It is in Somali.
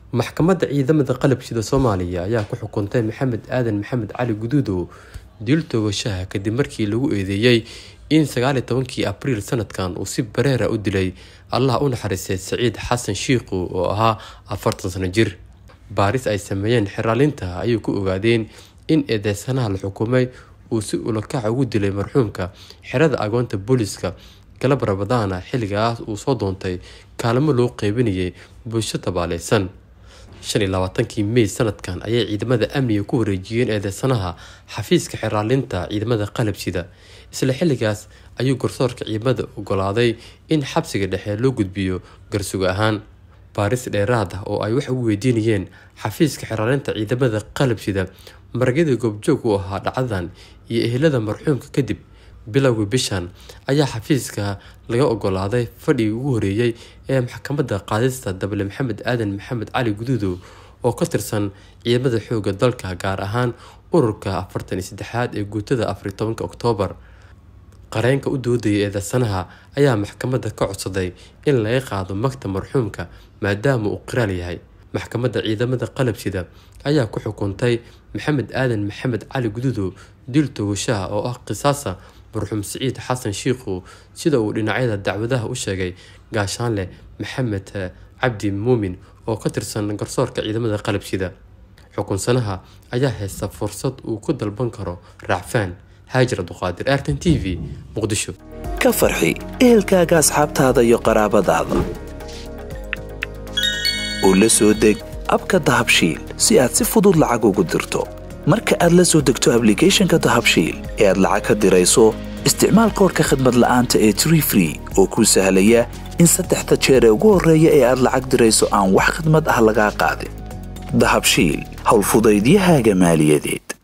maxkamadda ciidamada qalabshida soomaaliya ayaa ku xukuntay maxamed aadan maxamed cali guduudow dil toogashaha kadib markii lagu eedeeyey in sagaaliyo tobankii abriil sanadkan uu si bareera u dilay allah u naxariistay saciid xasan shiikhu oo ahaa afartan sano jir baaris ay sameeyeen xeraalinta ayay ku ogaadeen in eedeysanaha la xukumay uu si ulakaca ugu dilay marxuumka xerada agoonta booliska galab rabadaana xilligaas uu soo doontay kaalmo loo qeybinayay bulsho tabaaleysan shan iyo labaatankii mey sanadkan ayay ciidamada amniga ku wareejiyeen eedeysanaha xafiiska xeraalinta ciidamada qalabsida isla xilligaas ayuu garsoorka ciidamada ogolaaday in xabsiga dhexe loo gudbiyo garsuga ahaan baaris dheeraad ah oo ay wax ugu weydiinayeen xafiiska xeraalinta ciidamada qalabsida maragyada goobjoog u ahaa dhacdadan iyo ehelada marxuumka kadib bilowgii bishan ayaa xafiiska laga ogolaaday fadhigii ugu horeeyey ee maxkamadda qaadista dable maxamed aadan maxamed cali guduudow oo ka tirsan ciidamada xooga dalka gaar ahaan ururka afartan iyo saddexaad ee guutada afariyo tobanka oktoobar qareenka u doodaya eedeysanaha ayaa maxkamadda ka codsaday in laga qaado magta marxuumka maadaama uu qiraal yahay maxkamadda ciidamada qalabsida ayaa ku xukuntay maxamed aadan maxamed cali guduudow dil toogashaha oo ah qisaasa marxuum siciid xasan shiikhu sida uu dhinacyada dacwadaha u sheegay gaashaanleh maxamed cabdi muumin oo ka tirsan garsoorka ciidamada qalabsida xukunsanaha ayaa haysta fursad uu ku dalban karo raacfaan haajir abduqaadir artan t v muqdisho ka farxi ehelkaaga asxaabtaada iyo qaraabadaada oo la soo deg abka dahabshiil si aad si fudud lacag ugu dirto marka aad la soo degto ablicathonka dahabshiil ee aad lacag ka dirayso isticmaal koorka khadmad la'aanta ee tree free oo kuu sahlaya in saddexda jeer ee ugu horreeya ee aad lacag dirayso aan wax khidmad ah lagaa qaadin dahabshiil howlfudaydiyahaaga maaliyadeed